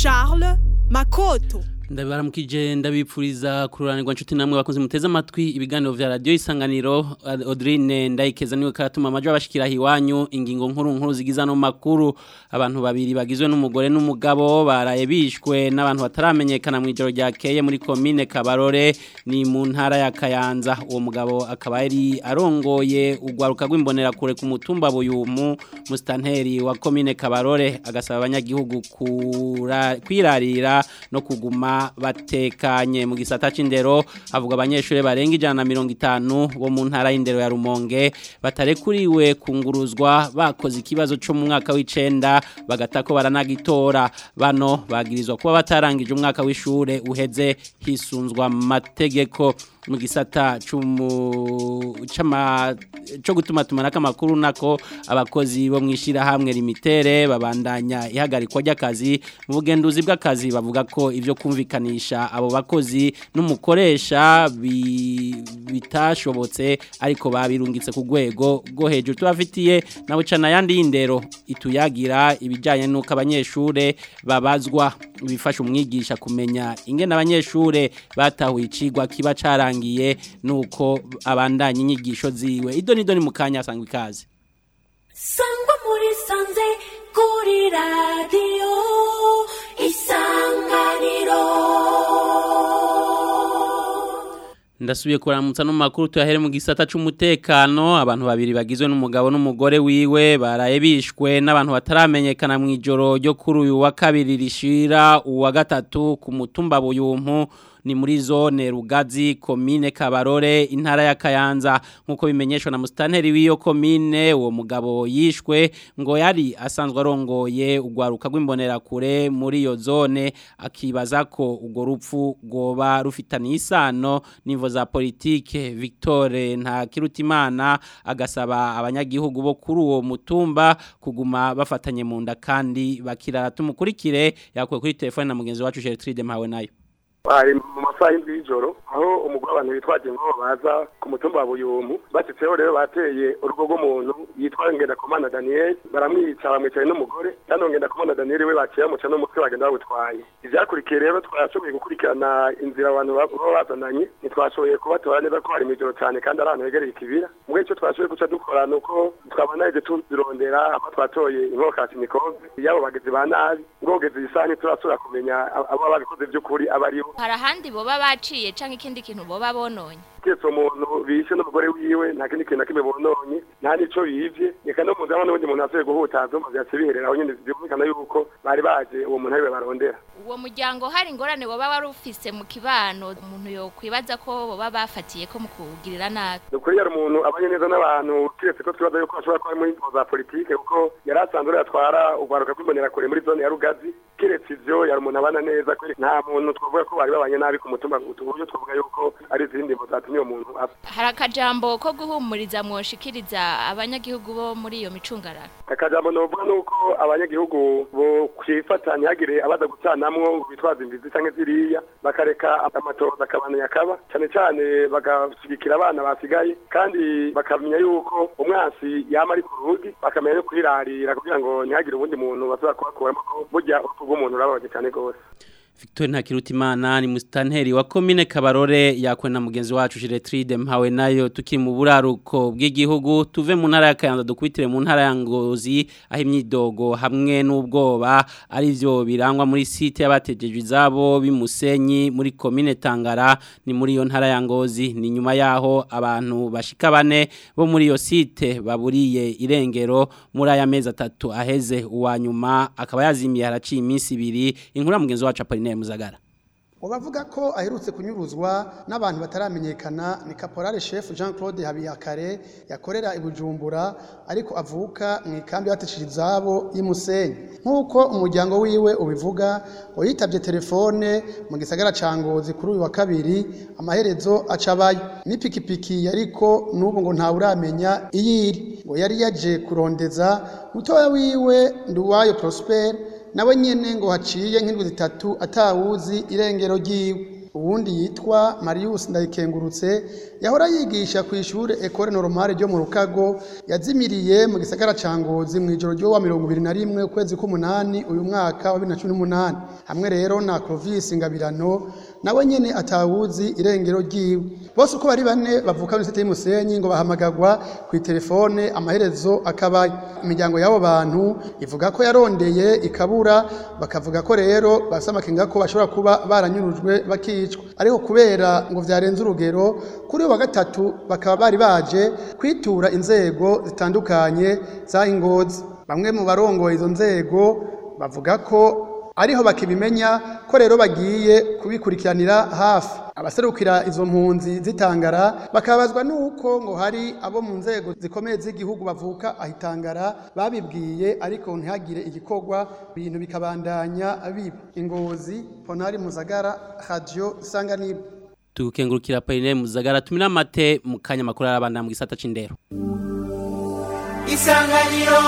Charles Makoto ndabaramukije ndabipfuriza kururanirwa nshuti namwe bakunze muteze amatwi ibiganiro vya radio isanganiro Audrine ndayikeza niwe karatuma amajwi abashikira hiwanyu ingingo nkuru nkuru zigiza no makuru abantu babiri bagizwe n'umugore n'umugabo baraye bishwe n'abantu bataramenyekana mu ijoro ryakeye muri commune Kabarore ni mu ntara ya Kayanza uwo mugabo akaba yari arongoye ugwaruka rw'imbonera kure ku mutumba buyumu mustanteri wa commune Kabarore agasaba abanyagihugu kwirarira no kuguma batekanye mu gisata c'indero avuga abanyeshuri barenga ijana na mirongo itanu bo mu ntara y'indero ya Rumonge batarekuriwe kunguruzwa bakoze ikibazo cyo mu mwaka w'icenda bagata ko baranagitora bano bagirizwa kuba batarangije umwaka w'ishure uheze hisunzwa mategeko mu gisata cyo gutuma tumanaka amakuru nako abakozi bo mwishira hamwe limitere babandanya ihagarikwa ry'akazi mu bugenduzi bw'akazi bavuga ko ivyo kumvikanisha abo bakozi n'umukoresha bitashobotse ariko babirungitse ku rwego rwo hejuru tubafitiye nawe cana yandi y'indero ituyagira ibijyanye n'uko abanyeshure babazwa bifasha umwigisha kumenya ingene abanyeshure batahuye icigwa kiba carangiye nuko abandanya inyigisho ziwe ido nido ni mukanya asangwa ikaze sangwa muri sanze kuri radio isanganiro ndasubiye kuramutsa no makuru tuyahere mu gisata c'umutekano abantu babiri bagizwe n'umugabo n'umugore wiwe baraye bishwe n'abantu bataramenyekana mu ijoro ryo kuri uyu wa kabiri rishira uwa gatatu ku mutumba buyumpu ni muri zone rugazi komine kabarore intara ya kayanza nkuko bimenyeshwa na mustanteri w'iyo komine uwo mugabo yishwe ngo yari asanzwe arongoye ugwaruka rw'imbonera kure muri iyo zone akibaza ko urwo rupfu rwoba rufitaniye isano n'imvo za politike Victoire nta kirutimana agasaba abanyagihugu bo kuri uwo mutumba kuguma bafatanye mu nda kandi bakirara tumukurikire yakuwe kuri telefone na mugenzi wacu Gertrude Mpawe nayo bari mu masaha y'indwi y'ijoro aho umugore abantu bitwaje ngo baza ku mutumba wa buyumu bashyitseho rero bateye urugo rw'umuntu yitwa ngendakumana daniel baramwica bamwicaye n'umugore kandi uwo ngendakumana daniel we baciye bamuca n'umutwe bagenda bawutwaye ivyakurikiye rero twashoboye gukurikirana inzira abantu baba bazananye ntitwashoboye kubatora neza ko hari mw'ijoro cyane kandi ari ahantu hegereye ikibira mbwe icyo twashoboye guca dukora ni uko twabanaje tuzirondera aho twatoye inkokasinikove y'abo bagizi ba nabi ngogeze iyi saha ntiturasubira kumenya abo babikoze by'ukuri aba aribo hari ahandi boba baciye canke ikindi kintu boba bononye kiretse umuntu bishe n'umugore wiwe nta kindi kintu na kimwe bononye nta n'ico bivye reka no muzi n'ubundi muntu asuye guhutaza maze yace biherera aho nyene byumvikana yuko bari baje uwo muntu ariwe barondera uwo muryango hari ingorane boba wari ufise mu kibano umuntu yokwibaza ko boba bafatiye ko mu kuwugirira nabi ni ukuri yari umuntu abanye neza n'abantu kiretse ko twibaza yuko ashobora kuba ari muri za politike kuko yari asanzwe yatwara urwaruka rw'imbonera kure muri zone ya rugazi kiretse ivyo yari umuntu abana neza nta muntu twavuga ko bari babanye nabi ku mutumba uburyo twavuga yuko ari izindi mbo zatumye uwo muntu apfa hari akajambo ko guhumuriza mwoshikiriza abanyagihugu bo muri iyo micungararo akajambo novuga nuko abanyagihugu bo kwifata ntihagire abaza gucanamwo ngo bitwaze imbizi canke ziriya bakareka amatoza akabana yakaba cane cane bagashigikira abana basigaye kandi bakamenya yuko umwansi yama ari ku rugi bakamenya no kwirarira kugira ngo ntihagire ubundi muntu basubira kubakuramo ko burya urupfu rw'umuntu rurababaje cane gose Victor Ntakirutimana ni mustanteri wa commune Kabarore yakwe na mugenzi wacu Giretride mpawe nayo tukiri mu buraruko bw'igihugu tuve mu ntara ya Kayanza dukubitire mu ntara ya Ngozi aho imyidogo hamwe n'ubwoba ari byo birangwa muri site y'abatejejwe izabo bimusenyi muri commune Tangara ni muri iyo ntara ya Ngozi ni nyuma yaho abantu bashika bane bo muri iyo site baburiye irengero muri aya mezi atatu aheze uwa nyuma akaba yazimiye haraciye iminsi ibiri inkuru mugenzi wacu Apollinaire Muzagara Ubavuga ko aherutse kunyuruzwa n'abantu bataramenyekana ni Caporal Chef Jean Claude Habiyakare yakorera i Bujumbura ariko avuka mu ikambi batishije izabo y'Imusenyi nkuko umuryango wiwe ubivuga ngo yitavye telefone mu gisagara ca Ngozi kuri uyu wa kabiri amaherezo acabayo n'ipikipiki yariko n'ubu ngo nta uramenya iyiri ngo yari yaje kurondeza mutoya wiwe Nduwayo Prosper nawe nyene ngo haciye nk'indwi zitatu atawuzi irengero ryiwe uwundi yitwa Marius Ndayikengurutse yahora yigisha ku ishure Ecole Normale ryo mu Rukago yazimiriye mu gisagara ca Ngozi mu ijoro ryo wa 21 ukwezi k'umunani uyu mwaka wa 2018 hamwe rero na Clovis Ngabirano nawe nyene atawuzi irengero ryiwe bose uko bari bane bavuka muri site y'Umusenyi ngo bahamagagwa ku telefone amaherezo akaba imiryango y'abo bantu ivuga ko yarondeye ikabura bakavuga ko rero basamakenga ko bashobora kuba baranyurujwe bakicwa ariko kubera ngo vyarenze urugero kuri uyu wa gatatu bakaba bari baje kwitura inzego zitandukanye za ingozi bamwe mu barongoye izo nzego bavuga ko ariho bakibimenya ko rero bagiye kubikurikiranira hafi abaserukira izo mpunzi zitangara bakabazwa nuko ngo hari abo mu nzego zikomeye z'igihugu bavuka ahitangara babibwiye ariko ntihagire igikorwa ibintu bikabandanya biba ingozi ponari muzagara radio isanganiro tukengurukira Pauline Muzagara tumira mate mu kanya makuru arabanda mu gisata c'indero isanganiro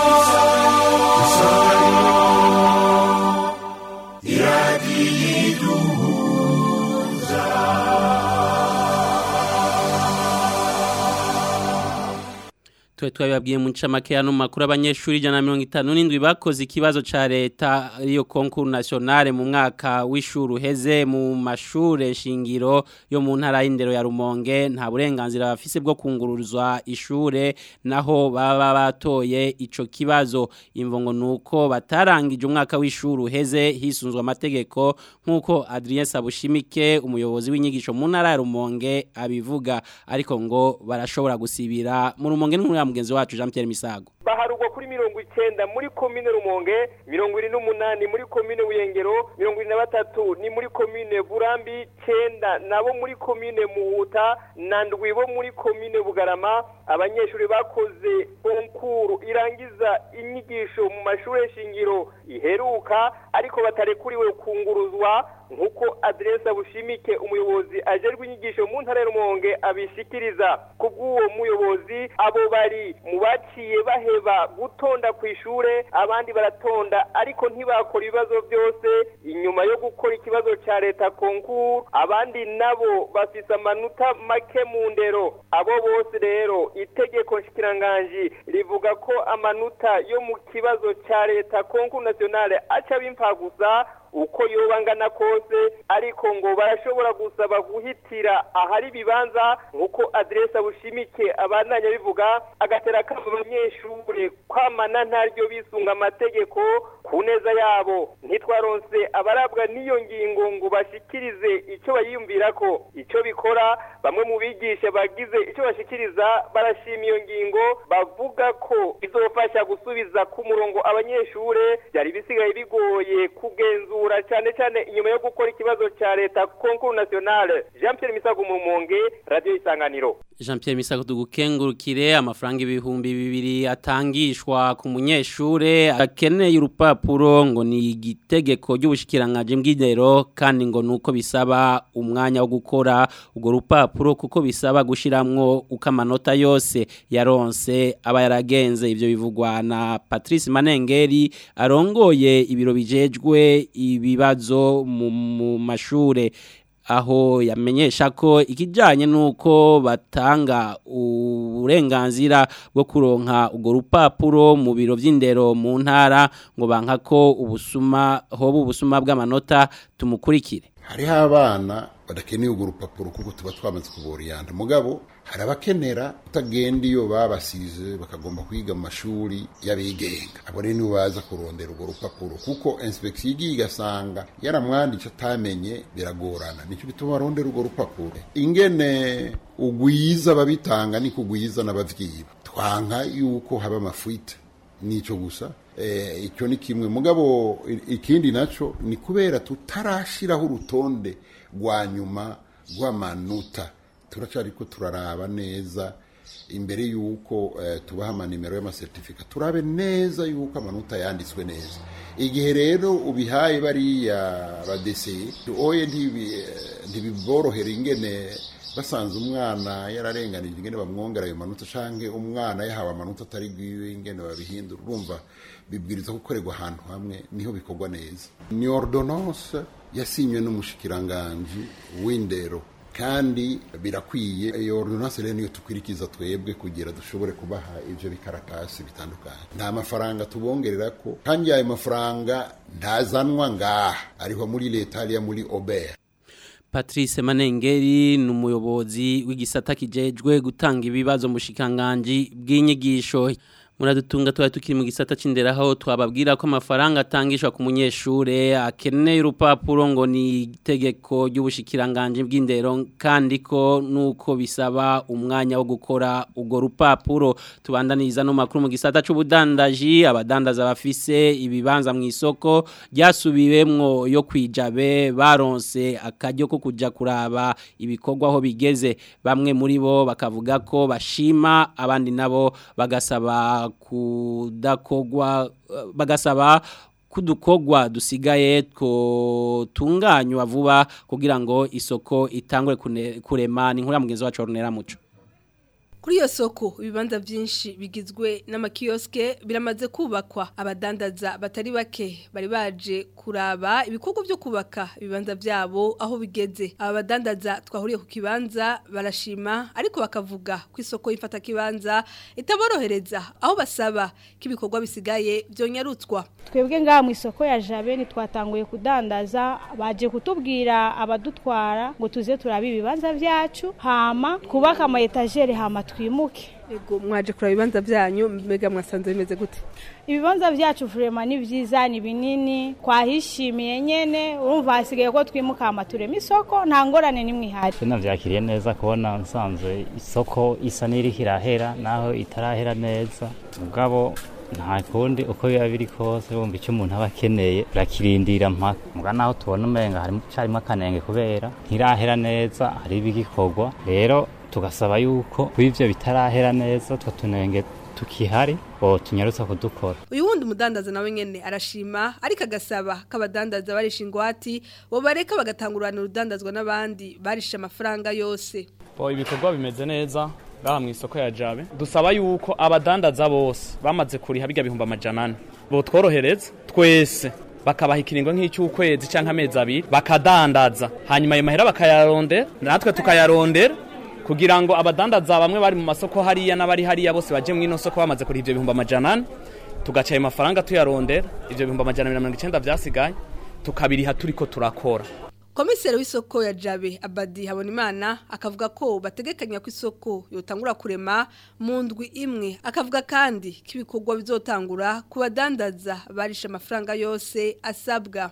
Tuwe twabibabwiye mu ncamake ya no makuru abanyeshuri ijana na mirongo itanu n'indwi bakoze ikibazo ca leta ariyo concours nationale mu mwaka w'ishuri uheze mu mashure shingiro yo mu ntara y'indero ya Rumonge nta burenganzira bafise bwo kunguruzwa ishure naho baba batoye ico kibazo imvongo nuko batarangije umwaka w'ishuri uheze hisunzwe amategeko nkuko Adrien Sabushimike umuyobozi w'inyigisho mu ntara ya Rumonge abivuga ariko ngo barashobora gusibira mu Rumonge n'umwe mugenzi wacu Jean Pierre Misago baharugwa kuri mirongo icenda muri komine rumonge mirongo ine n'umunani muri komine buyengero mirongo ine na batatu ni muri komine burambi cenda nabo muri komine muhuta na ndwi bo muri komine bugarama abanyeshuri bakoze konkuru irangiza inyigisho mu mashure shingiro iheruka ariko batarekuriwe kunguruzwa nk'uko aderesa bushimike umuyobozi ajerwe inyigisho mu ntara ya rumonge abishikiriza kubw'uwo muyobozi abo bari mu baciye baheba gutonda ku ishure abandi baratonda ariko ntibakora ibibazo byose inyuma yo gukora ikibazo cya leta konkuru abandi nabo bafise amanota make mu ndero abo bose rero itegeko nshikiranganji rivuga ko amanota yo mu kibazo cya leta konkuru nationale aca bimpa gusa uko yoba angana kose ariko ngo barashobora gusaba guhitira ahari ibibanza nk'uko aderesa bushimike abandanya bivuga agatera kama abanyeshure kwamana ntaryo bisunga amategeko ku neza yabo ntitwaronse abarabwa n'iyo ngingo ngo bashikirize icyo bayiyumvira ko icyo bikora bamwe mu bigisha bagize icyo bashikiriza barashima iyo ngingo bavuga ko izofasha gusubiza ku murongo abanyeshure byari bisigaye bigoye kugenzura cyane cyane inyuma yo gukora ikibazo cya leta konkuru nationale jean pierre misago mu rumonge radiyo isanganiro Jean Pierre Misago tugukengurukire amafaranga ibihumbi bibiri atangishwa ku munyeshure akeneye urupapuro ngo ni igitegeko ry'ubushikiranganje bw'indero kandi ngo nuko bisaba umwanya wo gukora urwo rupapuro kuko bisaba gushiramwo uko amanota yose yaronse aba yaragenze ivyo bivugwa na Patrice Manengeri arongoye ibiro bijejwe ibibazo mu, mu mashure aho yamenyesha ko ikijyanye n'uko batanga uburenganzira bwo kuronka urwo rupapuro mu biro by'indero mu ntara ngo banka ko ubusuma hoba ubusuma bw'amanota tumukurikire hariho abana badakeneye urwo rupapuro kuko tuba twamaze kuboriyanda mugabo hari abakenera utagenda iyo babasize bakagomba kwiga mu mashuri y'abigenga abo rero nibo baza kurondera urwo rupapuro kuko inspeksiyo igiye igasanga yaramwanditse atamenye biragorana nicyo bituma barondera urwo rupapuro ingene ugwiza ababitanga niko ugwiza n'abavyiba twanka yuko haba amafuite nico gusa eh, icyo ni kimwe mugabo ikindi naco ni kubera tutarashiraho urutonde rwa nyuma rw'amanota turacariko turaraba neza imbere yuko eh, tubaha amanimero y'amasertifika turabe neza yuko amanota yanditswe neza igihe rero ubihaye bariya badeseye oye ntibiborohera ingene basanze umwana yararenganije ingene bamwongera ayo manota canke umwana yahawe amanota atari gwiwe ingene babihindura urumva bibwiriza gukorerwa ahantu hamwe niho bikorwa neza ni ordonnance yasinywe n'umushikiranganji w'indero kandi birakwiye iyo ordonnance rero niyo tukwirikiza twebwe kugira dushobore kubaha ivyo bikaratasi bitandukanye nta mafaranga tubongerera ko kandi ayo mafaranga ntazanwa ngaha ariho muri leta hariya muri obert Patrice Manengeri ni umuyobozi w'igisata kijejwe gutanga ibibazo mu shikanganji bw'inyigisho muradutunga tuba tukiri mu gisata c'indera aho twababwira ko amafaranga atangishwa ku munyeshure akeneye urupapuro ngo ni itegeko ry'ubushikiranganje bw'indero kandi ko nuko bisaba umwanya wo gukora urwo rupapuro tubandaniriza no makuru mu gisata c'ubudandaji abadandaza bafise ibibanza mu isoko ryasubiwemwo yo kwijabe baronse akaryo ko kuja kuraba ibikorwa aho bigeze bamwe muri bo bakavuga ko bashima abandi nabo bagasaba kudakogwa bagasaba kudukogwa dusigaye tunganywa vuba kugira ngo isoko itangure kurema ni nkura mugenzi wacu Ornera Muco Kuri iyo soko ibibanza byinshi bigizwe n'amakioske biramaze kubakwa abadandaza batari bake bari baje kuraba ibikorwa byo kubaka ibibanza byabo aho bigeze aba badandaza twahuriye ku kibanza barashima ariko bakavuga ko isoko ifata kibanza itaborohereza aho basaba ko ibikorwa bisigaye byonyarutswa twebwe ngaha mu isoko ya jabe ntitwatanguye kudandaza baje kutubwira abadutwara ngo tuze turabe ibibanza byacu hama twubake ama etajeri hama twimuke Ego mwaje kuraba ibibanza byanyu mbega mwasanze bimeze gute ibibanza byacu vrema ni vyiza ni binini twahishimiye nyene urumva hasigaye ko twimuka hama turema isoko nta ngorane nimwe ihari navyakiriye neza kubona nsanzwe isoko isa n'iriko irahera naho itarahera neza mugabo nta kundi uko biba biri kose wumva icyo umuntu aba akeneye urakirindira mpaka muga naho tubona umenga harimo carimo akanenge kubera ntirahera neza hari ibigikorwa rero tugasaba yuko kw'ivyo bitarahera neza two tunenge tukihari bo tunyarutsa kudukora uyu wundi umudandaza nawe nyene arashima ariko agasaba k'abadandaza barisha ingwati bo bareka bagatangurana urudandazwa n'abandi barisha amafaranga yose bo ibikorwa bimeze neza ngaha mu isoko ya jabe dusaba yuko abadandaza bose bamaze kuriha bijya bihumba amajana ane bo tworohereza twese bakabaha ikiringo nk'icy'ukwezi cyangwa amezi abiri bakadandaza hanyuma ayo mahera bakayarondera natwe tukayarondera kugira ngo abadandaza bamwe bari mu masoko hariya n'abari hariya bose baje mu ino soko bamaze kuriha ibyo bihumba amajana ane tugaca ayo mafaranga tuyarondera ibyo bihumba amajana mirongo icyenda byasigaye tukabiriha turiko turakora komiseri w'isoko ya jabe abadi habonimana akavuga ko bategekanya ko isoko yotangura kurema mu ndwi imwe akavuga kandi ko ibikorwa bizotangura ku badandaza barisha amafaranga yose asabwa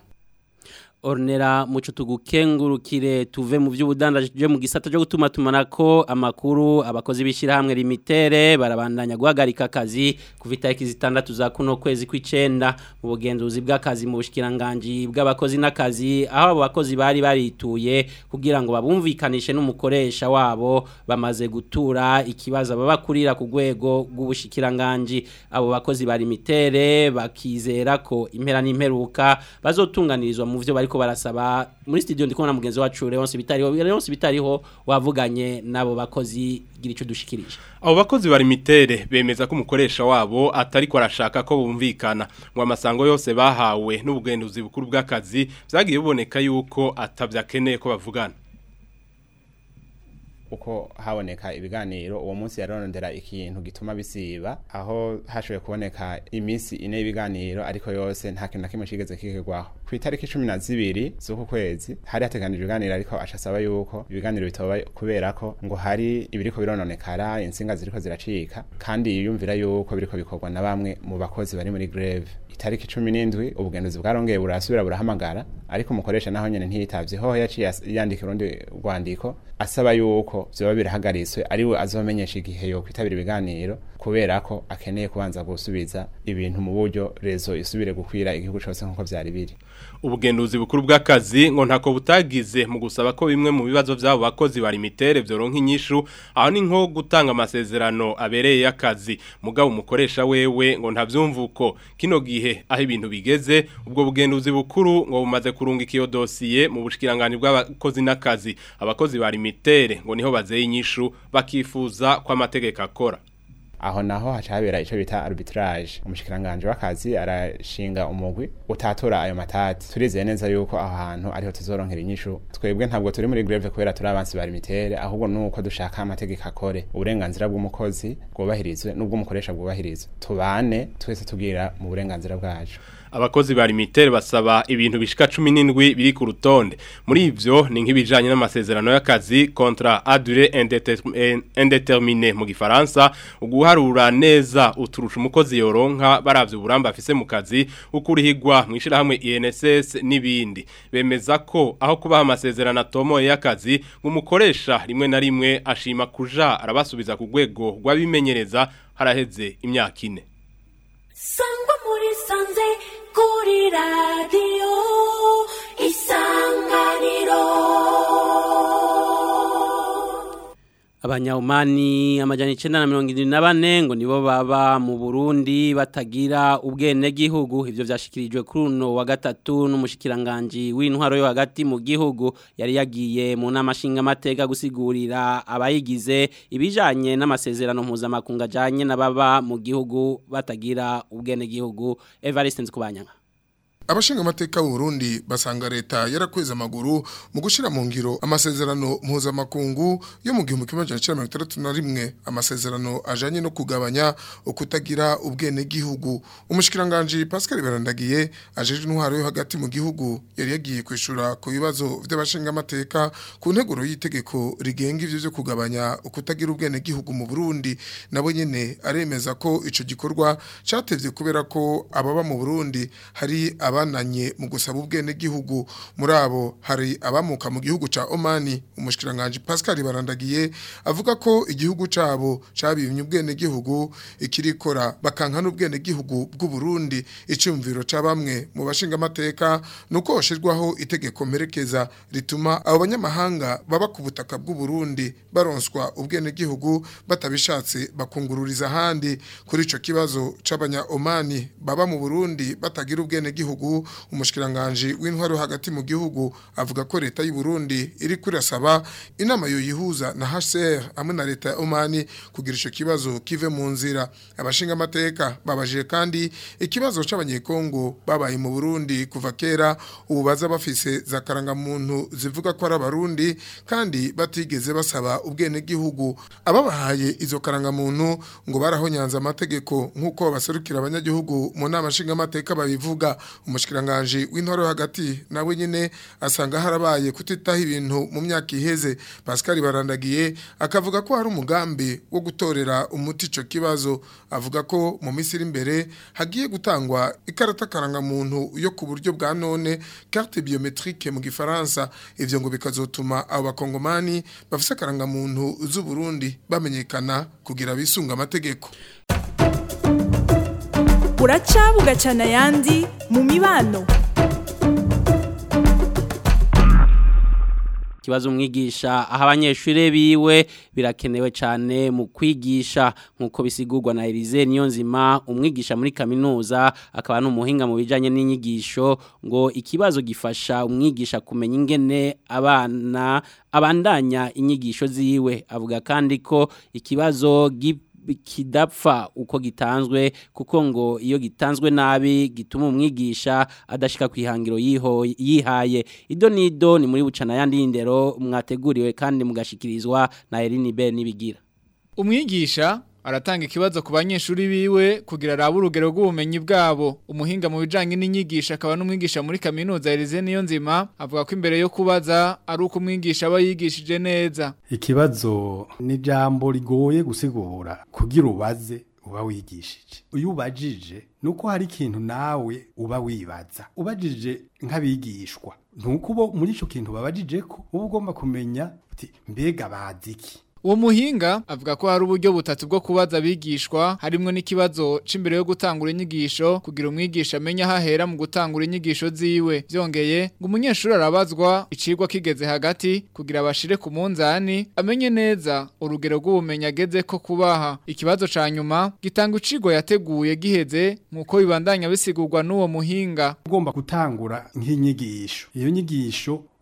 Ornera muco tugukengurukire tuve mu by'ubudandaje je mu gisata cyo gutuma tumanako amakuru abakozi bishira hamwe limitere barabandanya guhagarika akazi kuvita iki zitandatu za kuno kwezi kw'icenda mu bugenzuzi bw'akazi mu bushikiranganje bw'abakozi n'akazi aho abo bakozi bari barituye kugira ngo babumvikanishe n'umukoresha wabo bamaze gutura ikibazo babakurira ku rwego rw'ubushikiranganje abo bakozi bari limitere bakizera ko impera n'imperuka bazotunganirizwa mu vyo bariko barasaba muri studio ndikubona mugenzi wacu Leonce bitariho Leonce bitariho wavuganye nabo bakozi gira ico dushikirije abo bakozi bari mitere bemeza ko umukoresha wabo atari ko arashaka ko bumvikana ngo amasango yose bahawe n'ubugenduzi bukuru bw'akazi byagiye biboneka yuko atabyakeneye ko bavugana uko haboneka ibiganiro uwo munsi yarondera ikintu gituma bisiba aho hashoboye kuboneka iminsi ine y'ibiganiro ariko yose nta kintu na kimwe kigeze kigirwaho ku itariki cumi na zibiri z'uku kwezi hari hateganijwe ibiganiro ariko ashasaba yuko ibiganiro bitoba kubera ko ngo hari ibiriko birononekara insinga ziriko ziracika kandi yiyumvira yuko biriko bikorwa na bamwe mu bakozi bari muri greve itariki cumi n'indwi ubugenduzi bwarongeye burasubira burahamagara ariko umukoresha naho nyene ntiyitavye hoho yaciye yandika urundi rwandiko asaba yuko vyoba birahagariswe ariwe azomenyesha igihe yo kwitabira ibiganiro kubera ko akeneye kubanza gusubiza ibintu mu buryo rezo isubire gukwira igihugu cyose nk'uko vyari biri ubugenduzi bukuru bw'akazi ngo ntako butagize mu gusaba ko bimwe mu bibazo by'abo bakozi bari mitere byoronka inyishu aho ni nko gutanga amasezerano abereye y'akazi mugabo umukoresha wewe ngo ntabyumva uko kino gihe aho ibintu bigeze ubwo bugenduzi bukuru ngo bumaze kurunga ikiyo dosiye mu bushikiranganje bw'abakozi n'akazi abakozi bari mitere ngo niho niho bazeye inyishu bakifuza ko amategeko akora aho naho hacabera ico bita arbitrage umushikiranganje w'akazi arashinga umugwi utatora ayo matati turizeye neza yuko aho hantu ariho tuzoronkera inyishu twebwe ntabwo turi muri greve kubera turi abansi ba limitere ahubwo nuko dushaka amategeko akore uburenganzira bw'umukozi bwubahirizwe n'ubw'umukoresha bwubahirizwe tubane twese tugira mu burenganzira bwacu abakozi ba limitere basaba ibintu bishika 17 biri ku rutonde muri ivyo ni nk'ibijanye n'amasezerano y'akazi contrat à durée indéterminée mu gifaransa uguharura neza uturusha umukozi yoronka baravye uburamba afise mu kazi ukurihigwa mwishira hamwe INSS nibindi bemeza ko aho kubaha amasezerano atomoye y'akazi ngumukoresha rimwe na rimwe ashima kuja arabasubiza ku rwego rw'abimenyereza haraheze imyaka ine sangwa muri sanze kuri radiyo isanganiro Abanyahumani amajana icenda na mirongo irindwi na bane ngo nibo baba mu Burundi batagira ubwene gihugu ivyo vyashikirijwe kuri uno wa gatatu n'umushikiranganje w'intwaro yo hagati mu gihugu yari yagiye mu nama nshinga amateka gusigurira abayigize ibijanye n'amasezerano mpuzamakungu ajanye n'ababa mu gihugu batagira ubwene gihugu Evariste Nzikubanyanga abashinga amateka Burundi basanga leta yarakweza amaguru mu gushira mu ngiro amasezerano mpuzamakungu yo mu gihumbi kimwe majana icenda mirongo itandatu na rimwe amasezerano ajanye no kugabanya ukutagira ubwene gihugu umushikiranganje Pascal Barandagiye ajeje intwaro yo hagati mu gihugu yari yagiye kwishura ku bibazo vy'abashinga amateka ku nteguro y'itegeko rigenga ivyo vyo kugabanya ukutagira ubwene gihugu mu Burundi nabo nyene aremeza ko ico gikorwa catevye kubera ko ababa mu Burundi hari abananye mu gusaba ubwene gihugu muri abo hari abamuka mu gihugu ca Omani umushikiranganje Pascal Barandagiye avuga ko igihugu cabo cabimye ubwene gihugu ikirikora bakanka n'ubwene gihugu bw'u Burundi icumviro ca bamwe mu bashinga amateka nuko hoshirwaho itegeko mperekeza rituma abo banyamahanga baba ku butaka bw'u Burundi baronswa ubwene gihugu batabishatse bakungururiza handi kuri ico kibazo c'abanya Omani baba mu Burundi batagira ubwene gihugu umushikiranganje w'intwaro hagati mu gihugu avuga ko leta y'u Burundi iri kurasaba inama yo yihuza na HCR hamwe na leta ya Omani kugira ico kibazo kive mu nzira abashinga amateka babaje kandi ikibazo c'abanyekongo babaye mu Burundi kuva kera ubu baza bafise za karanga muntu zivuga ko ari abarundi kandi batigeze basaba ubwene gihugu ababahaye izo karanga muntu ngo barahonyanza amategeko nkuko baserukira abanyagihugu mu nama nshinga amateka babivuga umushikiranganje w'intwaro hagati nawe nyene asanga harabaye kutitaho ibintu mu myaka iheze Pascal Barandagiye akavuga ko hari umugambi wo gutorera umuti ico kibazo avuga ko mu misiri imbere hagiye gutangwa ikarata karanga muntu yo ku buryo bwa none carte biometrique mu gifaransa ivyo ngo bikazotuma abo bakongomani bafise karanga muntu z'u Burundi bamenyekana kugira bisunga amategeko buraca bugacana ayandi mu mibano kibazo umwigisha aho abanyeshuri biwe birakenewe cyane mu kwigisha nk'uko bisigurwa na Elize Niyonzima umwigisha muri kaminuza akaba n'umuhinga mu bijyanye n'inyigisho ngo ikibazo gifasha umwigisha kumenya ingene abana abandanya inyigisho ziwe avuga kandi ko ikibazo kidapfa uko gitanzwe kuko ngo iyo gitanzwe nabi gituma umwigisha adashika kwihangiro yihaye ido nido ni muri bucana yandi y'indero mwateguriwe kandi mugashikirizwa na Eline Ben nibigira umwigisha aratanga ikibazo ku banyeshuri biwe kugira arabe urugero rw'ubumenyi bwabo umuhinga mu bijanye n'inyigisho akaba n'umwigisha muri kaminuza Elize niyo nzima avuga ko imbere yo kubaza ari uko umwigisha aba yigishije neza ikibazo ni jambo rigoye gusigura kugira ubaze uba wigishije iyo ubajije nuko hari ikintu nawe uba wibaza ubajije nk'abigishwa nuko ubo muri ico kintu babajije ko uba ugomba kumenya uti mbega bazi iki uwo muhinga avuga ko hari uburyo butatu bwo kubaza abigishwa harimwo n'ikibazo c'imbere yo gutangura inyigisho kugira umwigisha amenye aho ahera mu gutangura inyigisho ziwe byongeye ngo umunyeshuri arabazwa icigwa kigeze hagati kugira abashire ku munzani amenye neza urugero rw'ubumenyi ageze ko kubaha ikibazo ca nyuma gitanga icigwa yateguye giheze nk'uko bibandanya bisigurwa n'uwo muhinga ugomba gutangura nk'inyigisho iyo nyigisho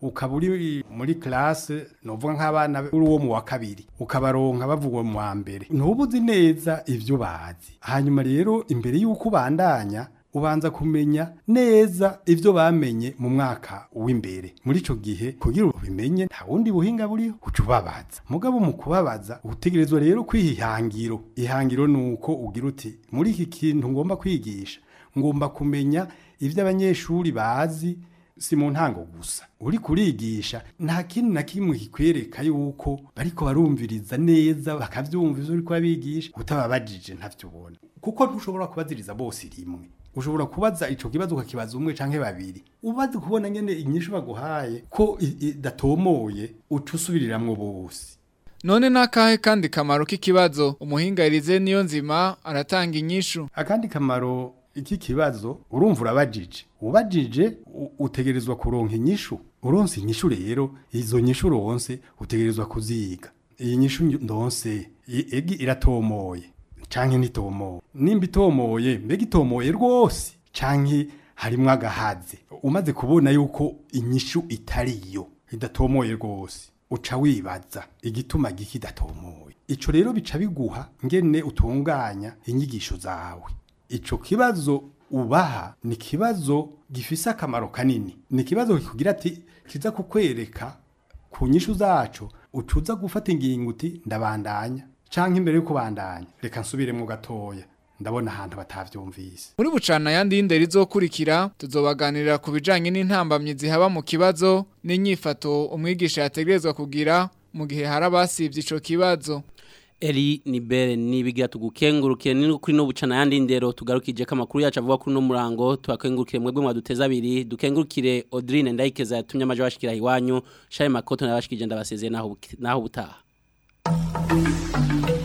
ukaba uri muri classe novuga nk'abana uri uwo mu wa kabiri ukabaronka bavuga mu wa mbere ntubuzi neza ivyo bazi hanyuma rero imbere y'uko ubandanya ubanza kumenya neza ivyo bamenye mu mwaka w'imbere muri ico gihe kugira ubimenye nta wundi buhinga buriho uca ubabaza mugabo mu kubabaza utegerezwa rero kwiha ihangiro ihangiro ni uko ugira uti muri iki kintu ngomba kwigisha ngomba kumenya ivyo abanyeshuri bazi si mu ntango gusa uri kurigisha nta kintu na kimwe kikwereka yuko bariko barumviriza neza bakavyumva ivyo uriko urabigisha utababajije ntavyo ubona kuko ntushobora kubaziriza bose rimwe ushobora kubaza ico kibazo ukakibaza umwe canke babiri ubaze kubona nyene inyishu baguhaye ko i- idatomoye uca usubiriramwo bose None nakahe kandi kamaro k'ikibazo umuhinga Elize niyo nzima aratanga inyishu. akandi kamaro iki kibazo urumva urabajije ubajije u- utegerezwa kuronka inyishu uronse inyishu rero izo nyishu uronse utegerezwa kuziga iyi nyishu ndonse i- egi iratomoye canke ntitomoye nimba itomoye mbega itomoye rwose canke harimwo agahaze umaze kubona yuko inyishu itariyo idatomoye rwose uca wibaza igituma giki idatomoye ico rero bica biguha ngene utunganya inyigisho zawe ico kibazo ubaha ni kibazo gifise akamaro kanini ni kibazo kikugira ati kiza kukwereka ku nyishu zacu ucuza gufata ingingo uti ndabandanya canke imbere yo kubandanya reka nsubiremwo gatoya ndabona ahantu batavyumvise Muri bucana yandi y'indero izokurikira tuzobaganirira ku bijanye n'intambamyi zihaba mu kibazo n'inyifato umwigisha yategerezwa kugira mu gihe hari abasivye ico kibazo. Eri nibere nibigira tugukengurukire ni kuri no bucana yandi ndero tugarukije kamakuru yacu avuga kuri no murango twakengurukire mwebwe mwaduteza abiri dukengurukire Audrine ndayikeza yatumye amaje bashikira iwanyu shaye makoto nabashikije ndabasezeye naho buki- naho butaha